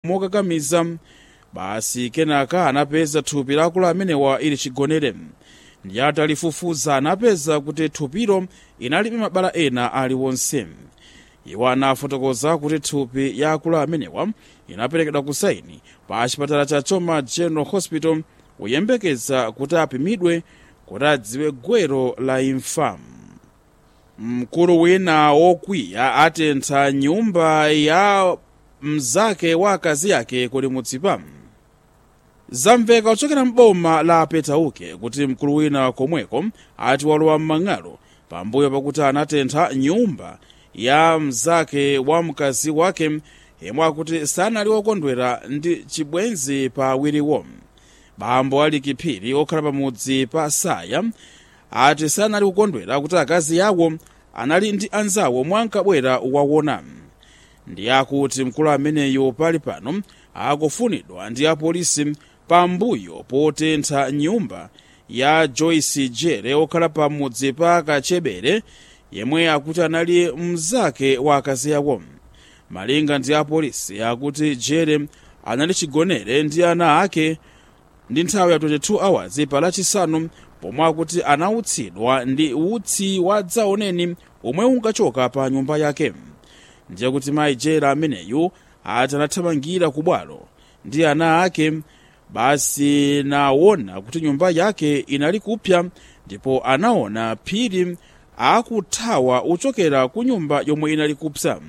mokakamiza basi kenaka anapeza thupi la akulu amenewa ili chigonere ndi atalifufuza anapeza kuti thupilo inalibe mabala ena aliwonse iwo anafotokoza kuti thupi ya akulu amenewa inaperekedwa ku saini pa chipatala cha choma general hospital kuyembekeza kuti apimidwe kuti adziwe gwero la imfa mkulu wina wokwiya atentha nyumba ya mzake wa akazi yake kuli mudzipa zamveka kuchokera mboma la petauke kuti mkulu wina komweko ati walowa m'mang'alo pambuyo pakuti anatentha nyumba ya mzake wa mkazi wake yemwe akuti sanali wokondwera ndi chibwenzi pa awiriwo bambo ali kiphiri okhala pamudzi pa saya ati sanali kukondwera kuti akazi yawo anali ndi anzawo mwankabwera wawona ndi akuti mkulu ameneyo pali pano akufunidwa ndi apolisi pambuyo potentha nyumba ya joyce jere okhala pamudzi pa kachebere yemwe akuti anali mzake wa akazi yawo malinga ndi apolisi akuti jere anali chigonere ndi ana ake ndi nthawi ya 22 hours pa lachisanu pomwe akuti anautsidwa ndi utsi wa dzaoneni omwe unkachoka pa nyumba yake ndiye kuti mayi jera ameneyu ati anathamangira ku bwalo ndi ana ake basi naona kuti nyumba yake inali kupya ndipo anaona phiri akuthawa uchokera ku nyumba yomwe inali kupsa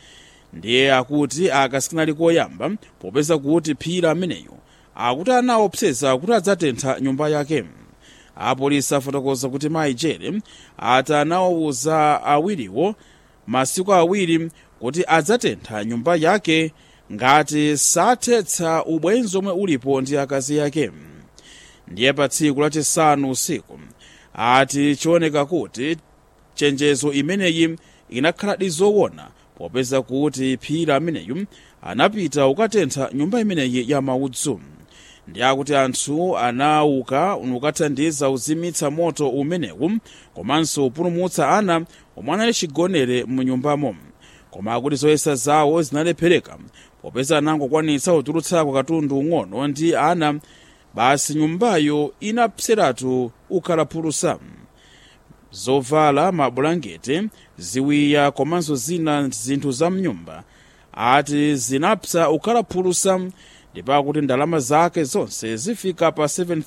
ndiye akuti akasikanali koyamba popeza kuti phiri ameneyo akuti anaopseza kuti adzatentha nyumba yake apolisi afotokoza kuti mayi jere ati anawawuza awiriwo masiku awiri kuti adzatentha nyumba yake ngati sathetsa ubwenzi omwe ulipo ndi akazi yake ndiye pa tsiku lachisanu usiku ati chioneka kuti chenjezo imeneyi inakhaladi zowona popeza kuti phiri ameneyu anapita ukatentha nyumba imeneyi ya maudzu ndi akuti anthu anauka ukathandiza uzimitsa moto umenewu komanso upulumutsa ana omwe anali chigonere munyumbamo koma akuti zoyesa zawo zinalephereka popeza anangokwanitsa kutulutsako katundu ung'ono ndi ana basi nyumbayo inapseratu ukhalaphulusa zovala mabulangete ziwiya komanso zina zinthu za mnyumba ati zinapsa ukhalaphulusa ndipo akuti ndalama zake zonse zifika pa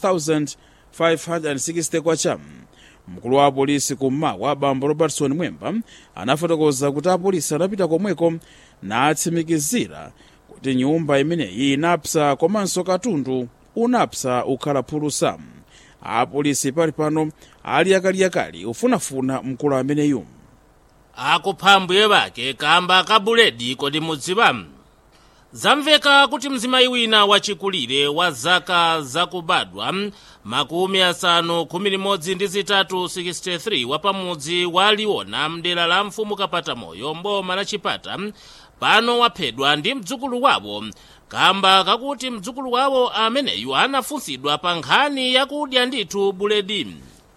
7560 kwacha mkulu wa apolisi kummawa bambo robertson mwemba anafotokoza kuti apolisi anapita komweko natsimikizira kuti nyumba imeneyi inapsa komanso katundu unapsa ukhalaphulusa apolisi pali pano ali akaliyakali ufunafuna mkulu ameneyu akupha mbuye bake kamba ka buledi kodi mudziwa zamveka kuti mzimayi wina wachikulire wa zaka zakubadwa makumi asanu khumi limodzi ndi zitatu 63 wapamudzi wa liwona mdera la mfumu kapata moyo mboma la chipata pano waphedwa ndi mdzukulu wawo kamba kakuti mdzukulu wawo ameneyu anafunsidwa pa nkhani yakudya ndithu buledi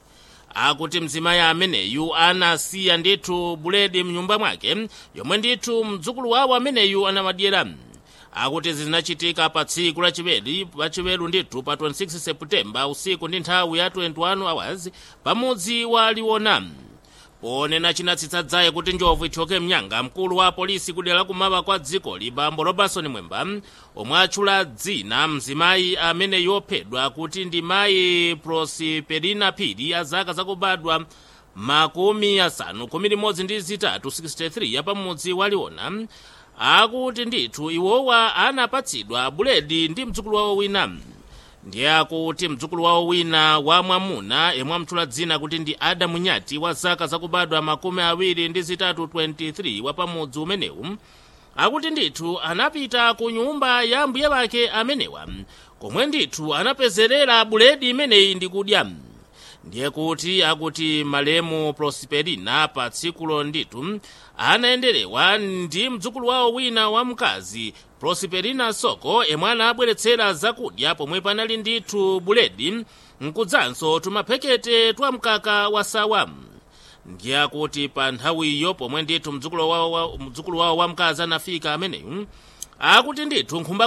akuti mzimayi ameneyu anasiya ndithu buledi mnyumba mwake yomwe ndithu mdzukulu wawo ameneyu anamadyera akuti zinachitika pa tsiku lachiwiri lachiweru ndithu pa 26 seputembala usiku ndi nthawi ya 21 hours pamudzi wa liwona ponena chinatsitsa dzaye kuti njovu ichoke mnyanga mkulu wa polisi kudera lakumawa kwa dzikoli bambo robertson mwemba omwe atchula dzina mzimayi amene yophedwa kuti ndi mayi prosperina phiri ya zaka zakubadwa makumi asanu khumi limodzi ndi zitatu 63 yapamudzi wa liwona akuti ndithu iwowa anapatsidwa buledi ndi mdzukulu wawo wina ndiye akuti mdzukulu wawo wina wa mwamuna yemwe amtchula dzina kuti ndi adamu nyati wa zaka zakubadwa makumi awiri ndi zitatu 23 wapamudzi umenewu akuti ndithu anapita ku nyumba ya mbuye wake amenewa komwe ndithu anapezerera buledi imeneyi ndi kudya ndiye kuti akuti malemu prosperina pa tsikulo ndithu anayenderewa ndi mdzukulu wawo wina wamkazi prosperina soko yemwe anabweretsera zakudya pomwe panali ndithu buledi nkudzanso tumaphekete twa mkaka wa sawa ndiye akuti pa nthawiyo pomwe ndithu mdzukulu wawo, mdzukulu wawo wamkazi anafika ameneyu akuti ndithu nkhumba